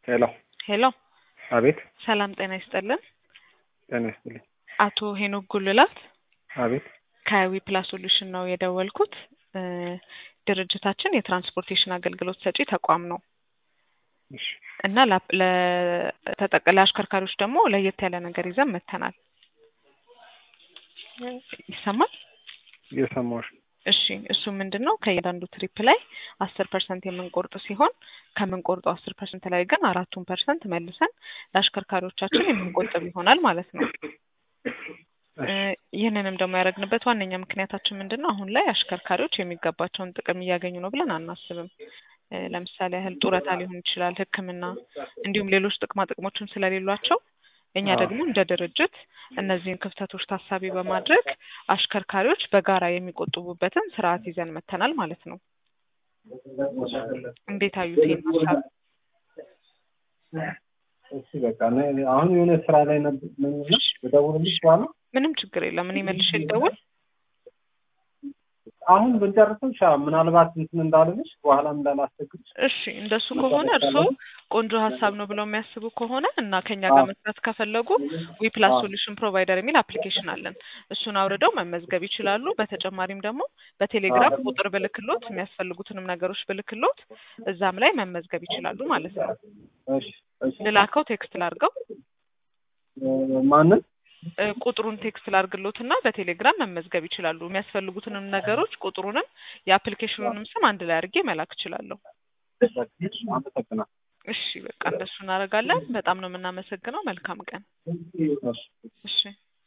ሄሎ ሄሎ አቤት ሰላም ጤና ይስጥልን። ጤና ይስጥልኝ። አቶ ሄኖክ ጉልላት አቤት ከዊ ፕላስ ሶሉሽን ነው የደወልኩት። እ ድርጅታችን የትራንስፖርቴሽን አገልግሎት ሰጪ ተቋም ነው እሺ እና ላ- ለተጠቅ- ለአሽከርካሪዎች ደግሞ ለየት ያለ ነገር ይዘን መጥተናል። ይሰማል? እየሰማሁሽ ነው። እሺ እሱ ምንድን ነው ከእያንዳንዱ ትሪፕ ላይ አስር ፐርሰንት የምንቆርጥ ሲሆን ከምንቆርጠው አስር ፐርሰንት ላይ ግን አራቱን ፐርሰንት መልሰን ለአሽከርካሪዎቻችን የምንቆጥብ ይሆናል ማለት ነው። እ ይህንንም ደግሞ ያደረግንበት ዋነኛ ምክንያታችን ምንድን ነው? አሁን ላይ አሽከርካሪዎች የሚገባቸውን ጥቅም እያገኙ ነው ብለን አናስብም። እ ለምሳሌ ያህል ጡረታ ሊሆን ይችላል፣ ሕክምና እንዲሁም ሌሎች ጥቅማ ጥቅሞችን ስለሌሏቸው እኛ አዎ። ደግሞ እንደ ድርጅት እነዚህን ክፍተቶች ታሳቢ በማድረግ አሽከርካሪዎች በጋራ የሚቆጥቡበትን ስርዓት ይዘን መጥተናል ማለት ነው። እንዴት አዩት ይህን ሀሳብ? እሺ በቃ እኔ አሁን የሆነ ስራ ላይ ነበር ነኝና ልደውልልሽ በኋላ ምንም ችግር የለም። እኔ መልሼ ልደውል። አሁን ብንጨርሰው ሻ ምናልባት እንትን እንዳልልሽ በኋላም እንዳላስቸግርሽ እሺ እንደሱ ከሆነ እርስዎ ቆንጆ ሀሳብ ነው ብለው የሚያስቡ ከሆነ እና ከኛ ጋር አዎ። መስራት ከፈለጉ ዊ ፕላስ አዎ። ሶሉሽን ፕሮቫይደር የሚል አፕሊኬሽን አለን። እሱን አውርደው መመዝገብ ይችላሉ። በተጨማሪም ደግሞ በቴሌግራም አዎ። ቁጥር ብልክሎት የሚያስፈልጉትንም ነገሮች ብልክሎት እዛም ላይ መመዝገብ ይችላሉ ማለት ነው። እሺ እሺ ልላከው ቴክስት ላርገው እ ማንን እ ቁጥሩን ቴክስት ላርግሎት እና በቴሌግራም መመዝገብ ይችላሉ። የሚያስፈልጉትንም ነገሮች ቁጥሩንም የአፕሊኬሽኑንም ስም አንድ ላይ አድርጌ መላክ እችላለሁ። አመሰግናለሁ። እሺ በቃ እንደሱ እናደርጋለን። በጣም ነው የምናመሰግነው። መልካም ቀን። እሺ እሺ